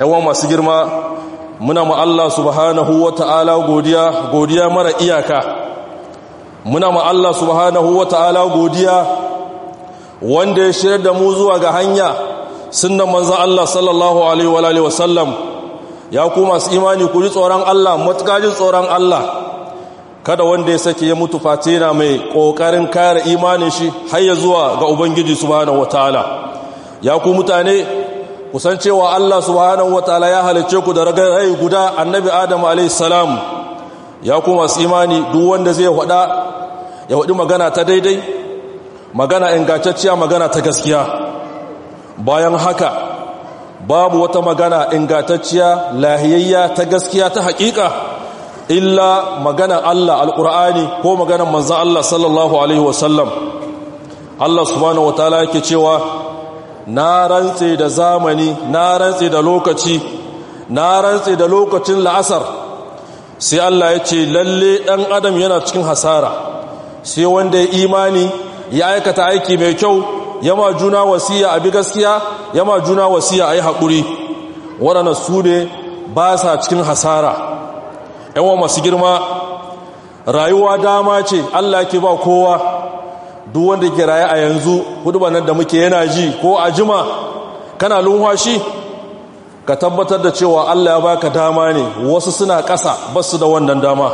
yawan masu girma muna ma Allah subhanahu wa ta'ala godiya godiya mara iyaka muna ma Allah subhanahu wa ta'ala godiya wanda ya shirya da mu zuwa ga hanya sunan manzan Allah sallallahu alaihi wa sallam ya ku masu imani ku ji tsoron Allah matukajin tsoron Allah kada wanda ya sake ya mutu face na mai ƙoƙarin kare imanin shi har ya zuwa ga ubangiji subhanahu wa ta'ala ya ku mutane kusan cewa Allah subhanahu wataala ya halicce ku da rai guda annabi Adam alayhis salam ya ku masu imani duk wanda zai hada ya hadi magana ta daidai magana ingantacciya magana ta gaskiya bayan haka babu wata magana ingantacciya lahiyayya ta gaskiya ta hakika illa magana Allah alqur'ani ko maganar manzon Allah sallallahu alaihi wasallam Allah subhanahu wataala yake cewa na rantse da zamani na rantse da lokaci na rantse da lokacin la'asar sai Allah ya ce lalle ɗan adam yana cikin hasara sai wanda ya imani ya aikata aiki mai kyau yama juna wasiya a bi gaskiya yama juna wasiya a yi haƙuri waɗanda su ne ba sa cikin hasara yawan masu girma rayuwa dama ce Allah ke ba kowa duk wanda ke raye a yanzu hudubar nan da muke yana ji ko a jima kana lunwashi ka tabbatar da cewa Allah ya baka dama ne wasu suna ƙasa basu da wannan dama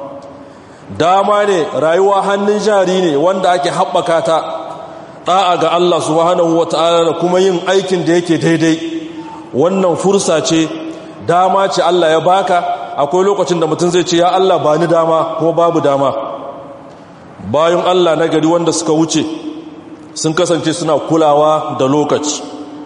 dama ne rayuwa hannun jari ne wanda ake haɓaka ta ɗa'a ga Allah subhanahu wata'ala da kuma yin aikin da yake daidai wannan fursa ce dama ce Allah ya baka akwai lokacin da mutum zai ce ya Allah ba ni dama kuma babu dama bayan Allah na gari wanda suka wuce sun kasance suna kulawa da lokaci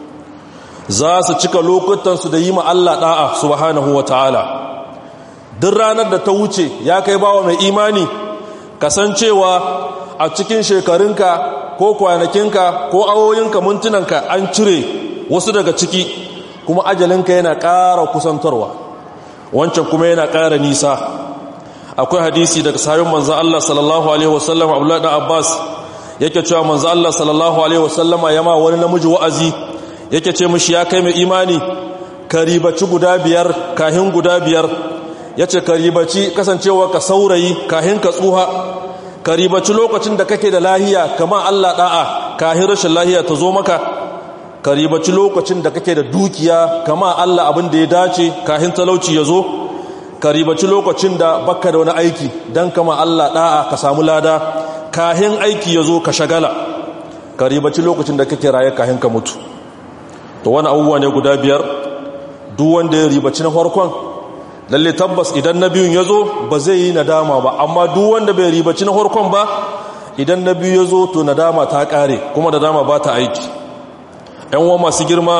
za su cika lokutansu da yi ma Allah da'a subhanahu wa ta'ala duk ranar da ta wuce ya kai bawa mai imani kasancewa a cikin shekarunka ko kwanakinka ko awoyinka mintunanka an cire wasu daga ciki kuma ajalinka yana ƙara kusantarwa wancan kuma yana ƙara nisa akwai hadisi daga sahabin manzo Allah sallallahu alaihi wasallam Abdullah ibn Abbas yake cewa manzo Allah sallallahu alaihi wasallam yama wani namiji wa'azi yake ce mishi ya kai mai imani karibaci guda biyar kahin guda biyar yace karibaci kasancewa ka saurayi kahin ka tsuha karibaci lokacin da kake da lahiya kama Allah da'a kahin rashin lahiya ta zo maka karibaci lokacin da kake da dukiya kama Allah abin da ya dace kahin talauci ya zo ka ribaci lokacin da baka da wani aiki don kama Allah da'a ka samu lada kahin aiki ya zo ka shagala ka ribaci lokacin da kake raye kahin ka mutu to wani abubuwa ne guda biyar duk wanda ya ribaci na farkon lalle tabbas idan na biyun ya zo ba zai yi nadama ba amma duk wanda bai ribaci na farkon ba idan na biyu ya zo to nadama ta kare kuma nadama ba ta aiki yan wa masu girma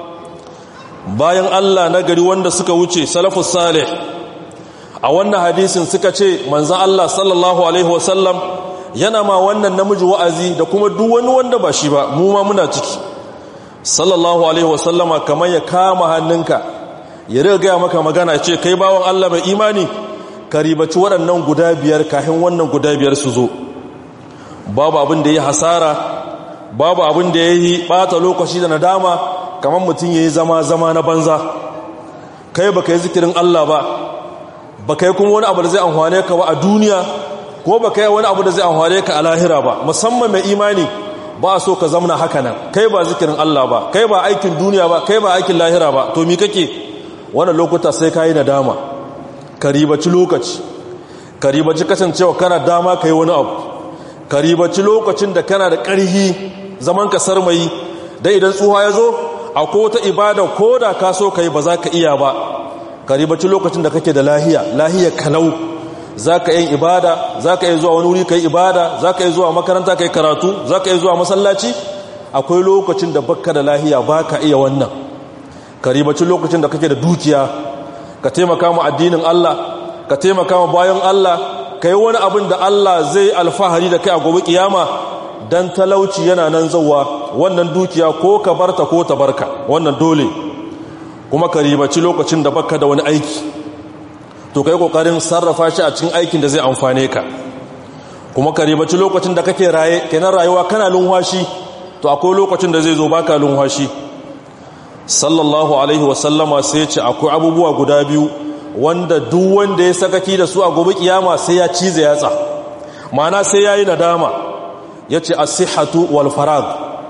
bayan Allah na gari wanda suka wuce salafus salih a wannan hadisin suka ce manzan Allah sallallahu Alaihi wasallam yana ma wannan namiji wa'azi da kuma duk wani wanda ba shi ba mu ma muna ciki sallallahu Alaihi wasallama kamar ya kama hannunka ya riga gaya maka magana ce kai bawan Allah mai imani ka ribaci waɗannan guda biyar kafin wannan guda biyar su zo babu abin da ya hasara babu abin da ya yi ɓata lokaci da nadama kamar mutum ya yi zama-zama na banza kai ba ka yi zikirin Allah ba ba kai kuma wani abu da zai amfane ka ba a duniya ko ba kai wani abu da zai amfane ka a lahira ba musamman mai imani ba so ka zamna haka nan kai ba zikirin Allah ba kai ba aikin duniya ba kai ba aikin lahira ba to mi kake wannan lokuta sai ka yi nadama ka ribaci lokaci ka ribaci kasancewa kana dama ka yi wani abu ka ribaci lokacin da kana da ƙarhi zaman ka sarmayi dai idan tsuha ya zo akwai wata ibada ko da ka so ka yi ba za ka iya ba ka ribaci lokacin da kake da lahiya lahiya kalau za ka yi ibada za ka yi zuwa wani wuri ka yi ibada za ka yi zuwa makaranta ka yi karatu za ka yi zuwa masallaci akwai lokacin da baka da lahiya ba ka iya wannan ka ribaci lokacin da kake da dukiya ka taimaka mu addinin Allah ka taimaka mu bayan Allah ka yi wani abin da Allah zai alfahari da kai a gobe kiyama dan talauci yana nan zauwa wannan dukiya ko ka barta ko ta barka wannan dole kuma ka ribaci lokacin da baka da wani aiki to kai kokarin sarrafa shi a cikin aikin da zai amfane ka kuma ka ribaci lokacin da kake raye kenan rayuwa kana lunwashi to akwai lokacin da zai zo baka lunwashi sallallahu alaihi wasallama sai ce akwai abubuwa guda biyu wanda duk wanda ya sakaki da su a gobe kiyama sai ya cize yatsa ma'ana sai yayi nadama yace as-sihhatu wal farag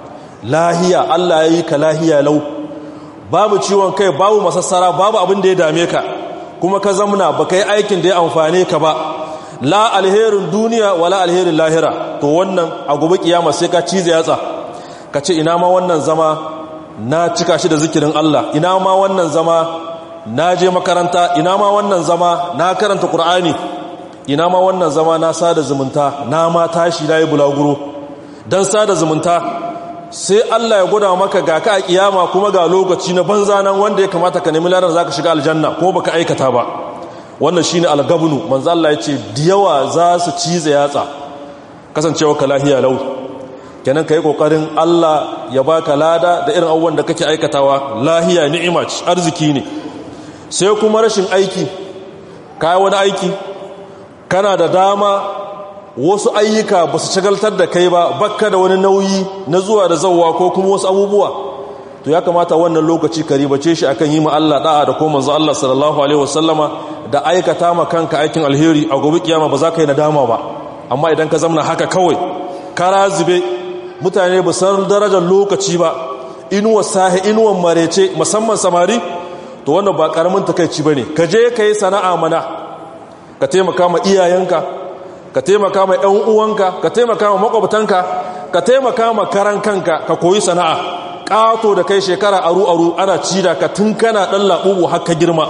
lahiya Allah yayi ka lahiya lau babu ciwon kai babu masassara babu abin da ya dame ka kuma ka zamna baka yi aikin da ya amfane ka ba la alherin duniya wala alherin lahira to wannan a gobe kiyama sai ka cize yatsa ka ce ina ma wannan zama na cika shi da zikirin Allah ina ma wannan zama na je makaranta ina ma wannan zama na karanta Qur'ani ina ma wannan zama na sada zumunta na ma tashi nayi bulaguro dan sada zumunta sai Allah ya gwada maka ga ka a kiyama kuma ga lokaci na banza nan wanda ya kamata ka nemi ladan zaka shiga aljanna kuma baka aikata ba wannan shine algabnu manzo Allah ya ce diyawa za su cize yatsa kasancewa ka lahiya lau kenan kai kokarin Allah ya baka lada da irin abubuwan da kake aikatawa lahiya ni'ima arziki ne sai kuma rashin aiki kai wani aiki kana da dama wasu ayyuka ba su shagaltar da kai ba bakka da wani nauyi na zuwa da zawwa ko kuma wasu abubuwa to ya kamata wannan lokaci ka ribace shi akan yi ma Allah da'a da kuma manzo Allah sallallahu alaihi wasallama da aikata ma kanka aikin alheri a gobe kiyama ba za ka yi nadama ba amma idan ka zamna haka kawai kara zube mutane ba san darajar lokaci ba inuwa sahi inuwan marece musamman samari to wannan ba karamin takeici bane ka je ka yi sana'a mana ka taimaka ma iyayenka ka taimaka ma ƴan uwanka ka taimaka ma makwabtanka ka taimaka ma karan kanka ka koyi sana'a ƙato da kai shekara aru aru ana ci da ka tun kana ɗan laɓuɓu haka girma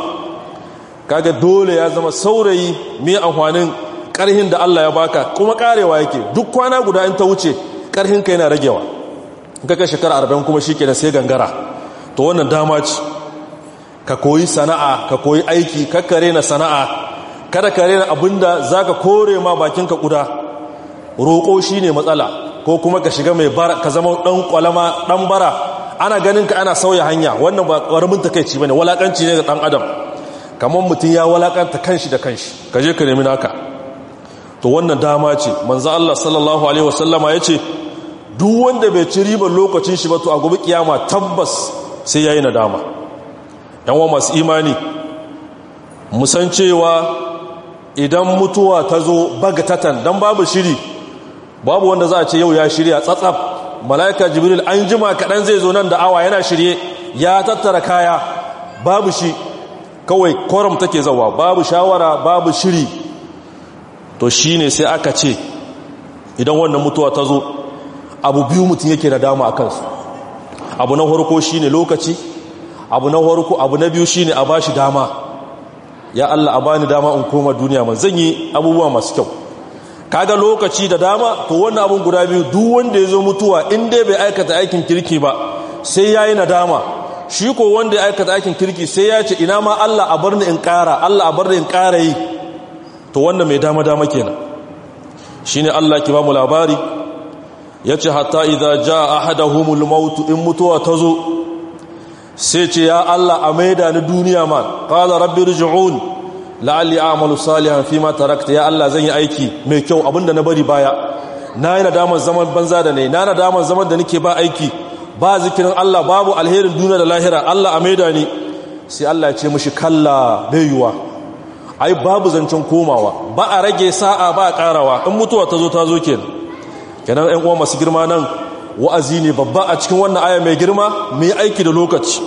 kaga dole ya zama saurayi mai amfanin ƙarhin da Allah ya baka kuma ƙarewa yake duk kwana guda in ta wuce ƙarhin ka yana ragewa kaka shekara arba'in kuma shi kenan sai gangara to wannan dama ce ka koyi sana'a ka koyi aiki kakkare na sana'a kada ka rena abinda za ka kore ma bakinka kuda roƙo shi ne matsala ko kuma ka shiga mai bara ka zama ɗan ƙwalama ɗan bara ana ganin ka ana sauya hanya wannan ba ƙaramin takaici ba ne walaƙanci ne ga ɗan adam kamar mutum ya walaƙanta kanshi da kanshi ka je ka nemi naka to wannan dama ce manzo Allah sallallahu alaihi wasallama ya ce duk wanda bai ci ribar lokacin shi ba to a gobe kiyama tabbas sai yayi nadama yan wa masu imani musan cewa idan mutuwa ta zo bagatatan don babu shiri babu wanda za a ce yau ya shirya tsatsaf mala'ika jibril an jima kaɗan zai zo nan da awa yana shirye ya tattara kaya babu shi kawai koram take zawa babu shawara babu shiri to shi ne sai aka ce idan wannan mutuwa ta zo abu biyu mutum yake da dama a kansu abu na farko shi ne lokaci abu na farko abu na biyu shi ne a ba shi dama ya Allah a bani dama in koma duniya man zan yi abubuwa masu kyau kaga lokaci da dama to wannan abun guda biyu duk wanda ya zo mutuwa in dai bai aikata aikin kirki ba sai yayi nadama shi ko wanda ya aikata aikin kirki sai ya ce ina ma Allah a bar ni in ƙara Allah a bar ni in ƙara yi to wannan mai dama dama kenan shine Allah ki ba mu labari yace hatta idza jaa ahaduhumul maut in mutuwa ta zo sai ce ya Allah a maida ni duniya ma qala rabbi rji'un la'alli a'malu salihan fima tarakta ya Allah zan yi aiki mai kyau abinda na bari baya na yi nadaman zaman banza da ne na nadaman zaman da nake ba aiki ba zikirin Allah babu alherin duniya da lahira Allah a maida ni sai Allah ya ce mishi kalla bayuwa ai babu zancen komawa ba a rage sa'a ba a karawa in mutuwa ta zo ta zo kenan kenan ƴan uwa masu girma nan wa'azi ne babba a cikin wannan aya mai girma mai aiki da lokaci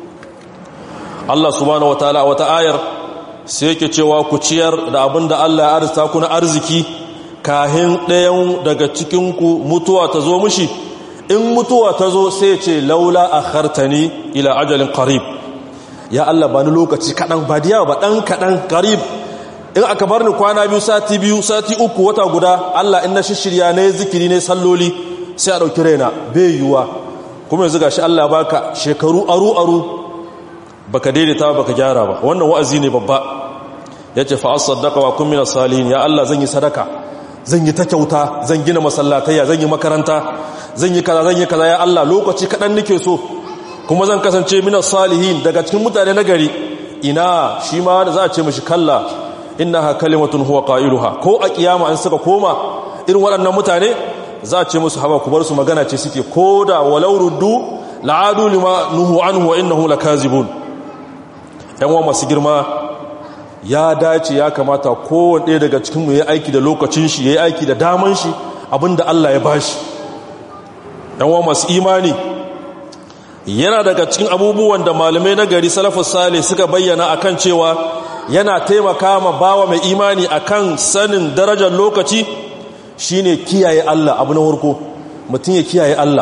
Allah subhanahu wataala wata ayar sai yake cewa ku ciyar da abin da Allah ya arzuta ku na arziki kahin ɗayan daga cikinku mutuwa ta zo mushi in mutuwa ta zo sai ce laula a hartani ila ajalin qarib ya Allah ba ni lokaci kaɗan ba diya ba ɗan kaɗan qarib in aka bar ni kwana biyu sati biyu sati uku wata guda Allah in na shishirya ne zikiri ne salloli sai a ɗauki raina bai yiwuwa kuma yanzu gashi Allah baka shekaru aru aru baka daidaita baka gyara ba wannan wa'azi ne babba yace fa as-saddaqa wa kun min salihin ya Allah zan yi sadaka zan yi ta kyauta zan gina masallatayya zan yi makaranta zan yi kaza zan yi kaza ya Allah lokaci kadan nake so kuma zan kasance min salihin daga cikin mutane na gari ina shi ma da za a ce mishi kalla innaha kalimatun huwa qailuha ko a kiyama an suka koma irin waɗannan mutane za a ce musu haba ku bar su magana ce suke koda walau ruddu la'adu lima nuhu anhu wa innahu lakazibun yan wa masu girma ya dace ya kamata kowane ɗaya daga cikin mu yayi aiki da lokacin shi yayi aiki da daman shi abinda Allah ya bashi yan wa masu imani yana daga cikin abubuwan da malamai na gari salafus salih suka bayyana akan cewa yana taimaka ma bawa mai imani akan sanin darajar lokaci shine kiyaye Allah abu na farko mutum ya kiyaye Allah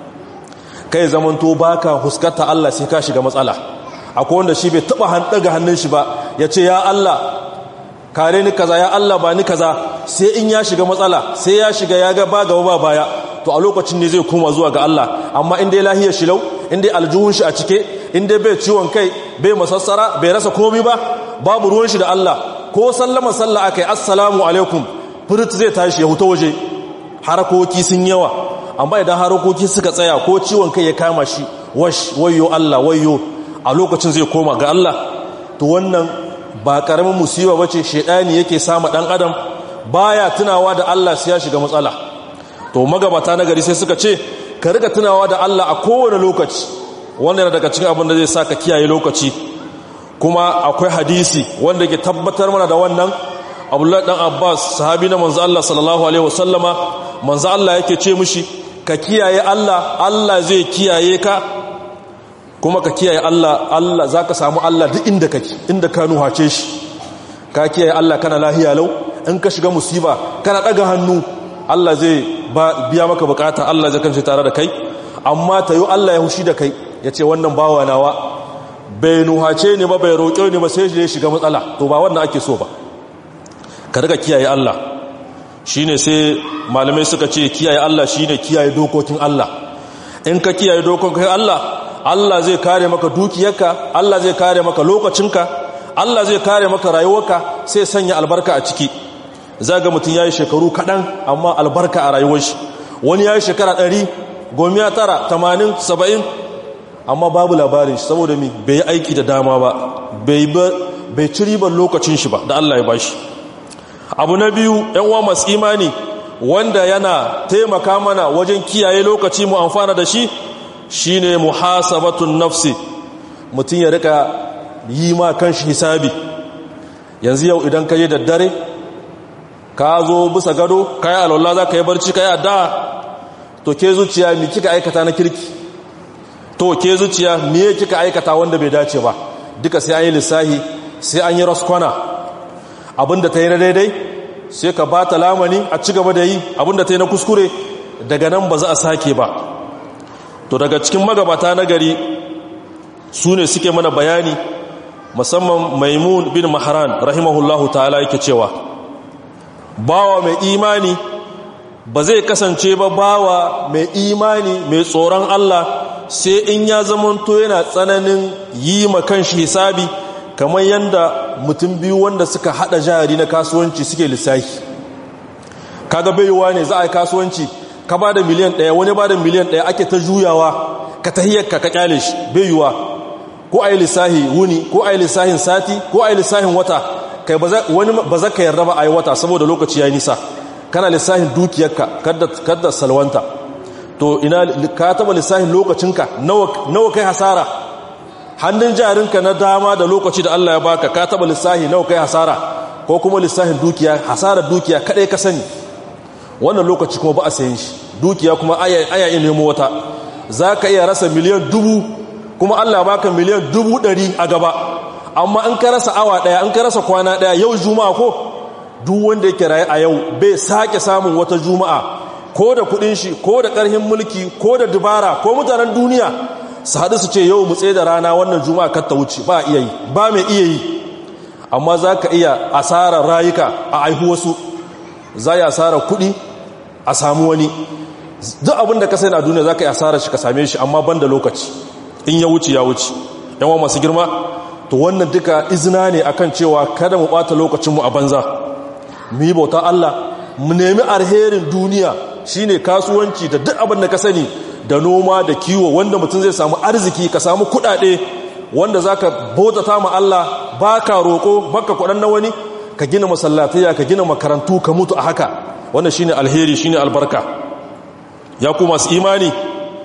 kai zamanto baka huskata Allah sai ka shiga matsala akwai wanda shi bai taba daga hannun shi ba ya ce ya Allah kare ni kaza ya Allah ba ni kaza sai in ya shiga matsala sai ya shiga ya ga ba gaba ba baya to a lokacin ne zai koma zuwa ga Allah amma in dai lahiyar shi lau in dai aljuhun shi a cike in dai bai ciwon kai bai masassara bai rasa komai ba babu ruwan shi da Allah ko sallama sallah akai assalamu alaikum furit zai tashi ya huta waje harakoki sun yawa amma idan harakoki suka tsaya ko ciwon kai ya kama shi wash wayo Allah wayo a lokacin zai koma ga Allah to wannan ba karamin musiba bace shedani yake sama dan adam baya tunawa da Allah sai ya shiga matsala to magabata na gari sai suka ce ka riga tunawa da Allah a kowane lokaci wannan yana daga cikin abin da zai saka kiyaye lokaci kuma akwai hadisi wanda ke tabbatar mana da wannan Abdullahi dan Abbas sahabi na manzo Allah sallallahu alaihi wasallama manzo Allah yake ce mishi ka kiyaye Allah Allah zai kiyaye ka kuma ka kiyaye Allah Allah zaka samu Allah duk inda kake inda ka nuhace shi ka kiyaye Allah kana lahiya lau in ka shiga musiba kana daga hannu Allah zai biya maka bukata Allah zai kanci tare da kai amma tayo Allah ya hushi da kai yace wannan bawa nawa bai nuhace ni ba bai roƙe ni ba sai ya shiga matsala to ba wannan ake so ba ka riga kiyaye Allah shine sai malamai suka ce kiyaye Allah shine kiyaye dokokin Allah in ka kiyaye dokokin Allah Allah zai kare maka dukiyarka Allah zai kare maka lokacinka Allah zai kare maka rayuwarka sai sanya albarka a ciki zaga mutum yayi shekaru kadan amma albarka a rayuwar shi wani yayi shekara 100 gomiya tara 80 70 amma babu labarin shi saboda mi bai aiki da dama ba bai bai ci ribar lokacin shi ba da Allah ya bashi abu na biyu yan uwa masu imani wanda yana taimaka mana wajen kiyaye lokaci mu amfana da shi shine muhasabatun nafsi mutum ya rika yi ma kanshi hisabi yanzu yau idan ka yi da dare ka zo bisa gado ka yi alwallah za ka yi barci ka yi addu'a to ke zuciya mi kika aikata na kirki to ke zuciya me kika aikata wanda bai dace ba duka sai an yi lissahi sai an yi raskwana abinda ta yi na daidai sai ka ba ta lamani a ci gaba da yi abinda ta yi na kuskure daga nan ba za a sake ba to daga cikin magabata na gari su ne suke mana bayani musamman maimun bin maharan rahimahullahu ta'ala yake cewa bawa mai imani ba zai kasance ba bawa mai imani mai tsoron Allah sai in ya zamanto yana tsananin yi ma kanshi hisabi kamar yadda mutum biyu wanda suka hada jari na kasuwanci suke lissafi kaga baiwa ne za a yi kasuwanci ka ba da miliyan ɗaya wani ba da miliyan ɗaya ake ta juyawa ka tahiyarka ka kyale shi baiwa ko a yi lissahi wuni ko a yi lissahin sati ko a yi lissahin wata kai wani ba za ka yarda ba a yi wata saboda lokaci ya yi nisa kana lissahin dukiyarka kadda salwanta to ina ka taba lissahin lokacinka nawa kai hasara hannun jarinka na dama da lokaci da Allah ya baka ka taba lissahi nawa kai hasara ko kuma lissahin dukiya hasarar dukiya kadai ka sani wannan lokaci kuma ba a sayin shi dukiya kuma aya iya nemo wata za ka iya rasa miliyan dubu kuma Allah baka miliyan dubu ɗari a gaba amma in ka rasa awa ɗaya in ka rasa kwana ɗaya yau juma'a ko duk wanda yake raye a yau bai sake samun wata juma'a ko da kudin shi ko da karhin mulki ko da dubara ko mutanen duniya su haɗu su ce yau mu tsaye da rana wannan juma'a kar ta wuce ba iya yi ba mai iya yi amma za ka iya asarar rayuka a aihu wasu za yi asarar kuɗi a samu wani duk abinda ka sai na duniya za ka yi asarar shi ka same shi amma ban da lokaci in ya wuce ya wuce yawan masu girma to wannan duka izina ne akan cewa kada mu ɓata lokacinmu a banza mu yi bauta Allah mu nemi alherin duniya shine kasuwanci da duk abin da ka sani da noma da kiwo wanda mutum zai samu arziki ka samu kudade wanda zaka bautata ma Allah baka roko baka kudan na wani ka gina masallataya ka gina makarantu ka mutu a haka wannan shine alheri shine albarka ya ku masu imani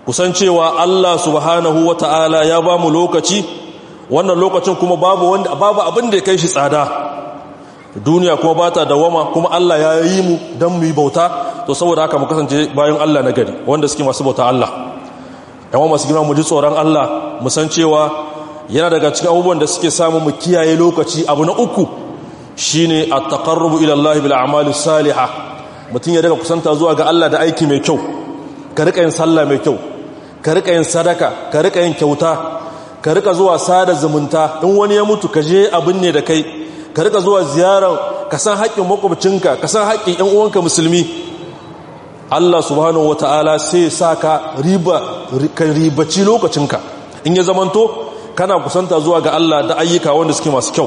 kusan cewa Allah subhanahu wata'ala ya ba mu lokaci wannan lokacin kuma babu wanda babu abin da ya kai shi tsada duniya kuma ba ta dawama kuma Allah ya yi mu don mu yi bauta to saboda haka mu kasance bayan Allah na gari wanda suke masu bauta Allah yawan masu girma mu ji tsoron Allah mu san cewa yana daga cikin abubuwan da suke samu mu kiyaye lokaci abu na uku shine at-taqarrubu ila Allah bil a'mali salihah mutum ya daga kusanta zuwa ga Allah da aiki mai kyau ka rika yin sallah mai kyau ka rika yin sadaka ka rika yin kyauta ka rika zuwa sada zumunta in wani ya mutu ka je abin ne da kai ka rika zuwa ziyarar ka san haƙƙin makwabcinka ka san haƙƙin ƴan uwanka musulmi Allah subhanahu wata'ala sai sa ka riba ka ribaci lokacinka in ya zamanto kana kusanta zuwa ga Allah da ayyuka wanda suke masu kyau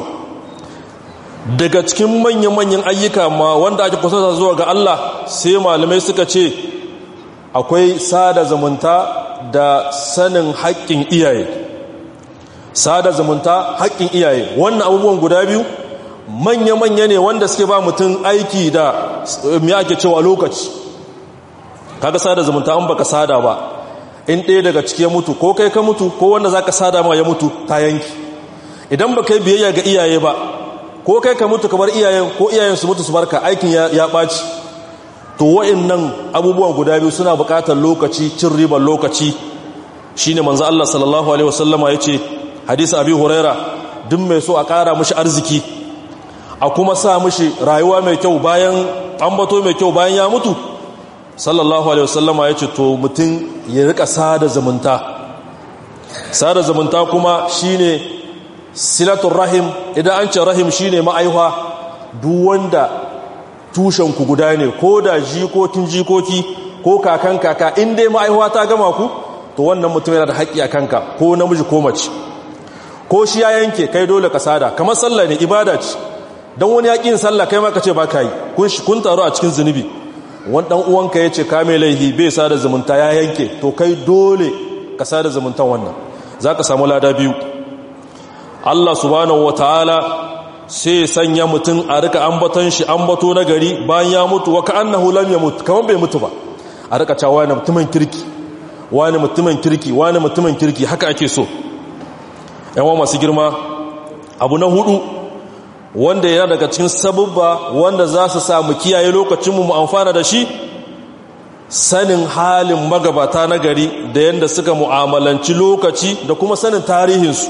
daga cikin manyan-manyan ayyuka ma wanda ake kusanta zuwa ga Allah sai malamai suka ce akwai sada zumunta da sanin haƙƙin iyaye sada zumunta haƙƙin iyaye wannan abubuwan guda biyu manya-manya ne wanda suke ba mutum aiki da mai ake cewa lokaci kaga sada zumunta an baka sada ba in ɗaya daga ciki ya mutu ko kai ka mutu ko wanda za ka sada ma ya mutu ta yanki idan ba kai biyayya ga iyaye ba ko kai ka mutu ka bar iyayen ko iyayen su mutu su barka aikin ya ɓaci to wa'annan abubuwan guda biyu suna buƙatar lokaci cin ribar lokaci shine manzo Allah sallallahu alaihi wasallama yace hadisi abi huraira duk mai so a ƙara mishi arziki a kuma sa mishi rayuwa mai kyau bayan ambato mai kyau bayan ya mutu sallallahu alaihi wasallama yace to mutum ya rika sada zumunta sada zumunta kuma shine silatul rahim idan an ce rahim shine ma'aiwa duk wanda tushen ku guda ne ko da jikokin jikoki ko kakan kaka in dai ma'aiwa ta gama ku to wannan mutum yana da haƙƙi a kanka ko namiji ko mace ko shi ya yanke kai dole ka sada kamar sallah ne ibada ce don wani yaƙin sallah kai ma ka ce ba ka yi kun taru a cikin zunubi wani ɗan uwanka ya ce ka mai laihi bai sada zumunta ya yanke to kai dole ka sada zumuntan wannan za ka samu lada biyu Allah subhanahu wa ta'ala sai sanya mutum a rika ambaton shi ambato na gari bayan ya mutu wa ka'annahu lam yamut kaman bai mutu ba a rika cewa wani mutumin kirki wani mutumin kirki wani mutumin kirki haka ake so yawa masu girma abu na hudu wanda yana daga cikin sabubba wanda za su samu kiyaye lokacinmu mu amfana da shi sanin halin magabata na gari da yadda suka mu'amalanci lokaci da kuma sanin tarihinsu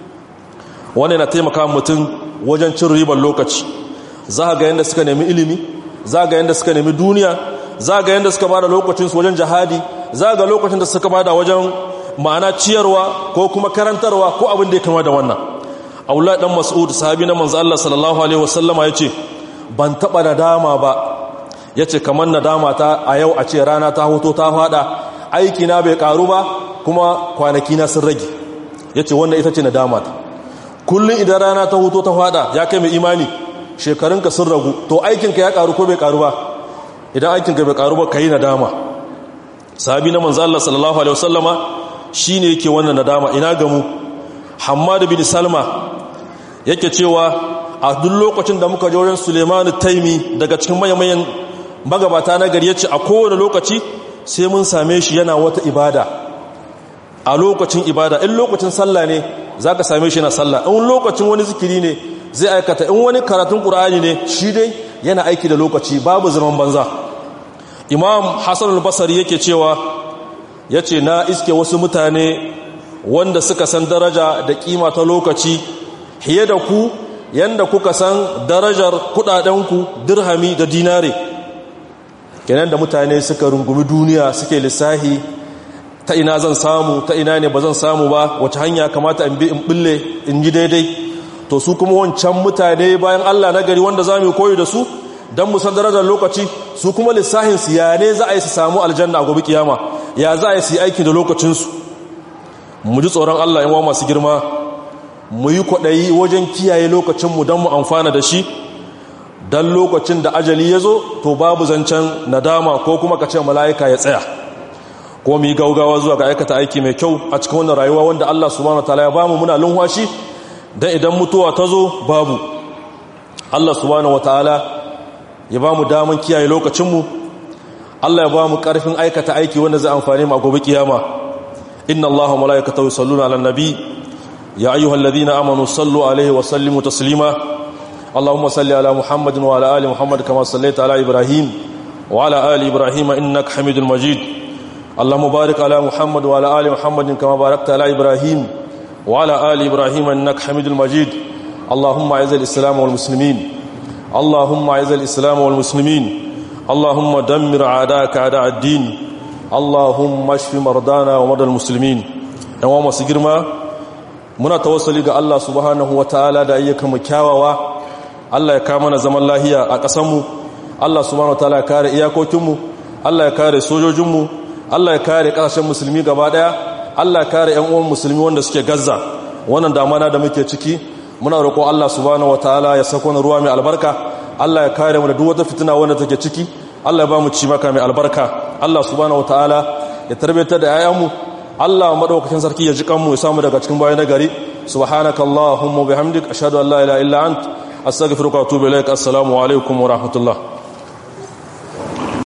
wanda yana taimaka mutum wajen cin ribar lokaci za ga yadda suka nemi ilimi za ga yadda suka nemi duniya za ga yadda suka bada lokacinsu wajen jihadi za ga lokacin da suka bada wajen ma'ana ciyarwa ko kuma karantarwa ko abin da ya kama da wannan aula dan mas'ud sahabi na manzo Allah sallallahu alaihi wasallama yace ban taba nadama ba yace kamar nadama ta a yau a ce rana ta hoto ta fada aiki na bai karu ba kuma kwanaki na sun rage yace wannan ita ce nadama ta kullun idan rana ta hoto ta fada ya kai mai imani shekarunka sun ragu to aikinka ya karu ko bai karu ba idan aikinka bai karu ba kai nadama sahabi na manzo Allah sallallahu alaihi wasallama shine yake wannan nadama ina gamu Hammad bin Salma yake cewa a duk lokacin da muka je wurin Suleiman Taimi daga cikin mayan magabata na gari yace a kowane lokaci sai mun same shi yana wata ibada a lokacin ibada in lokacin sallah ne zaka same shi yana sallah in lokacin wani zikiri ne zai aikata in wani karatun Qur'ani ne shi dai yana aiki da lokaci babu zaman banza Imam Hassan al-Basri yake cewa yace na iske wasu mutane wanda suka san daraja da kima ta lokaci hiye da ku yanda kuka san darajar kudadenku dirhami da dinare kenan da mutane suka rungumi duniya suke lissahi ta ina zan samu ta ina ne ba zan samu ba wace hanya kamata in bi in bulle in yi daidai to su kuma wancan mutane bayan Allah na gari wanda za mu koyi da su don mu san darajar lokaci su kuma lissahin su ya ne za a yi su samu aljanna a gobe kiyama ya za a yi su yi aiki da lokacinsu mu ji tsoron Allah yawa masu girma mu yi kwaɗayi wajen kiyaye lokacinmu don mu amfana da shi don lokacin da ajali ya zo to babu zancen nadama ko kuma ka ce mala'ika ya tsaya ko mu yi gaugawa zuwa ga aikata aiki mai kyau a cikin wannan rayuwa wanda Allah subhanahu wa ta'ala ya bamu muna lunwashi don idan mutuwa ta zo babu Allah subhanahu wa ta'ala ya bamu daman kiyaye lokacinmu Allah ya bamu ƙarfin aikata aiki wanda zai amfani mu a gobe kiyama inna allaha malaikatahu yusalluna ala nabi ya ayyuhalladhina amanu sallu alaihi wa sallimu taslima اللهم صل على محمد وعلى ال محمد كما صليت على ابراهيم وعلى ال ابراهيم انك حميد مجيد اللهم بارك على محمد وعلى ال محمد كما باركت على ابراهيم وعلى ال ابراهيم انك حميد مجيد اللهم اعز الاسلام والمسلمين اللهم اعز الاسلام والمسلمين اللهم دمر اعداءك اعداء الدين اللهم اشف مرضانا ومرضى المسلمين yawa masu girma muna tawassali ga Allah subhanahu wataala da ayyukan mu kyawawa Allah ya kawo mana zaman lahiya a ƙasanmu Allah subhanahu wataala ya kare iyakokinmu Allah ya kare sojojinmu Allah ya kare ƙasashen musulmi gaba ɗaya Allah ya kare ƴan uwan musulmi wanda suke Gaza wannan damana da muke ciki muna roƙo Allah subhanahu wataala ya sako ruwa mai albarka Allah ya kare mu da duk wata fitina wanda take ciki Allah ya ba mu ci maka mai albarka Allah subhanahu wataala ya tarbiyatar da 'ya'yanmu Allah madaukakin sarki ya ji kanmu ya samu daga cikin bayan nagari subhanakallahumma bihamdik ashhadu an la ilaha illa anta astaghfiruka wa atubu ilaik assalamu alaikum wa rahmatullah